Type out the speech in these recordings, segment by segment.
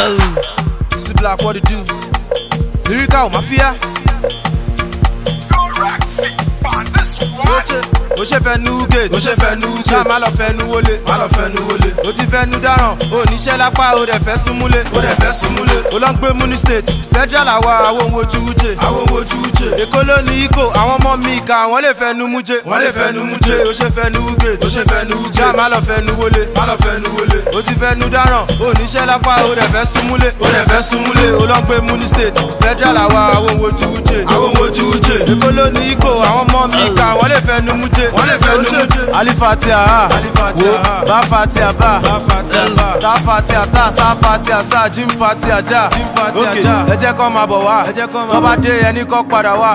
See black what it do. Lyrical mafia. ó ṣe fẹ́ nu gate ó ṣe fẹ́ nu gate ṣá má lọ fẹ́ nu wọlé má lọ fẹ́ nu wọlé ó ti fẹ́ nu dáràn ó níṣẹ́ lápá ó dẹ̀ fẹ́ súnmúlé ó dẹ̀ fẹ́ súnmúlé ó lọ ń gbé muni state federal àwa àwọn ohun ojú wúje àwọn ohun ojú wúje èkó ló ní ikó àwọn ọmọ mi ìka wọ́n lè fẹ́ nu múje wọ́n lè fẹ́ nu múje ó ṣe fẹ́ nu gate ó ṣe fẹ́ nu gate ṣá má lọ fẹ́ nu wọlé má lọ fẹ́ nu wọlé ó ti fẹ́ nu dáràn ó níṣẹ́ lápá ó dẹ̀ fẹ́ súnmúlé ó dẹ̀ fẹ́ súnmúlé ó lọ ń gbé muni state federal àwa àwọn ohun ojú wúje àwọn ohun ojú wúje èkó ló ní ikó àwọn ọmọ mi ìka wọ́n lè fẹ́ nu múje wọ́n lè fẹ́ nu múje alifatia ha wo ba fatia ba ta fatia ta sa fatia sa jim fatia ja ok ẹ jẹ́ kọ́ máa bọ̀ wá tó bá dé ẹni kọ́ padà wá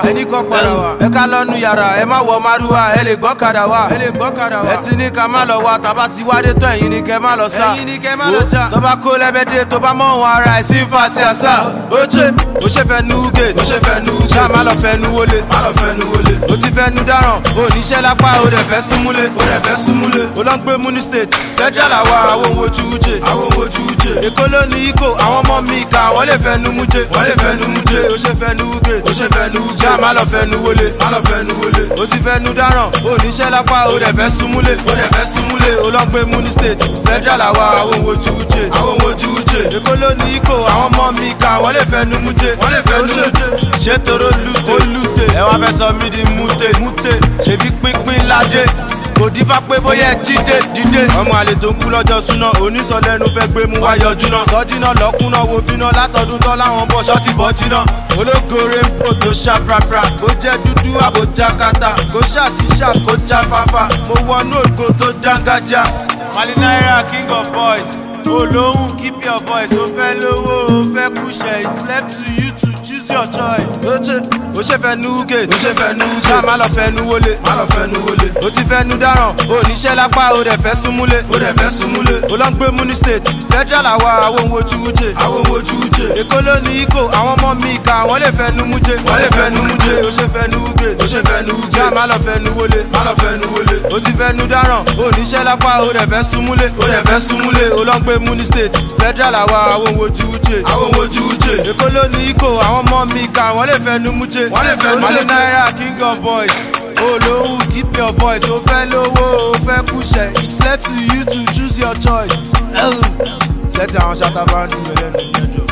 ẹ ká lọ́nu yàrá ẹ má wọ márùwá ẹ lè gbọ́ kadà wá ẹ ti ní ká má lọ wá tàbá ti wádé tó ẹ̀yin ni kẹ́ má lọ sá wo tó bá kó lẹ́bẹ̀dẹ̀ tó bá mọ̀ wọn ara ẹ̀ sí fatia sá ó ṣe ó ṣe fẹ́ nu gate ó ṣe fẹ́ nu gate ṣá má lọ fẹ́ nu wọlé má lọ fẹ́ nu wọlé ó ti fẹ́ nu dáràn ó níṣẹ́ lápá ó dẹ̀ fẹ́ súnmúlé ó dẹ̀ fẹ́ súnmúlé ó lọ ń gbé muni state federal àwa àwọn ohun ojú wúje àwọn ohun ojú wúje èkó ló ní ikó àwọn ọmọ mi ìka wọ́n lè fẹ́ nu múje wọ́n lè fẹ́ nu múje ó ṣe fẹ́ nu gate ó ṣe fẹ́ nu gate ṣá má lọ fẹ́ nu wọlé má lọ fẹ́ nu wọlé ó ti fẹ́ nu dáràn ó níṣẹ́ lápá ó dẹ̀ fẹ́ súnmúlé ó dẹ̀ fẹ́ súnmúlé ó lọ ń gbé muni state federal àwa àwọn ohun ojú wúje àwọn ohun ojú wúje èkó ló ní ikó àwọn ọmọ mi ìka wọ́n lè fẹ́ nu múje wọ́n lè fẹ́ nu múje ṣé toro lute olùte ẹ wá fẹ́ sọ mí di mute mute ṣèbí pínpín ládé kò dífá pé bóyá ẹ jíde dídé. ọmọ àlè tó ń kú lọ́jọ́ súná onísọ̀lẹ́nu fẹ́ gbé mú wá yọjú náà. sọ́jìnà lọ́kùnà wo bíná látọdún tán láwọn bọ̀ ṣọ́ọ̀tì bọ́ jiná. ológore ń bò tó ṣá prapra kó jẹ́ dúdú àbójá kata kó ṣá ti ṣá kó já fáfá. mo wọnú ògo tó dángájá. mali naira king of boys olóhùn keep your voice ó fẹ́ lówó ó fẹ́ kúṣẹ̀ it's left to you to choose your choice. ó ṣe ó ṣe fẹ́ nu gate ó ṣe fẹ́ nu gate ṣá má lọ fẹ́ nu wọlé má lọ fẹ́ nu wọlé ó ti fẹ́ nu dáràn ó níṣẹ́ lápá ó dẹ̀ fẹ́ súnmúlé ó dẹ̀ fẹ́ súnmúlé ó lọ ń gbé muni state federal àwa àwọn ohun ojú wúje àwọn ohun ojú wúje èkó ló ní ikó àwọn ọmọ mi ìka wọ́n lè fẹ́ nu múje wọ́n lè fẹ́ nu múje ó ṣe fẹ́ nu gate ó ṣe fẹ́ nu gate ṣá má lọ fẹ́ nu wọlé má lọ fẹ́ nu wọlé ó ti fẹ́ nu dáràn ó níṣẹ́ lápá ó dẹ̀ fẹ́ súnmúlé ó dẹ̀ fẹ́ súnmúlé ó lọ ń gbé muni state federal àwa àwọn ohun ojú wúje àwọn ohun ojú wúje èkó ló ní ikó àwọn ọmọ mi ìka wọ́n lè fẹ́ nu múje wọ́n lè fẹ́ nu múje naira king of boys olóhùn keep your voice ó fẹ́ lówó ó fẹ́ kúṣẹ̀ it's left to you to choose your choice. sẹ́tì àwọn ṣàtàbà ń dùn lẹ́nu ẹjọ́.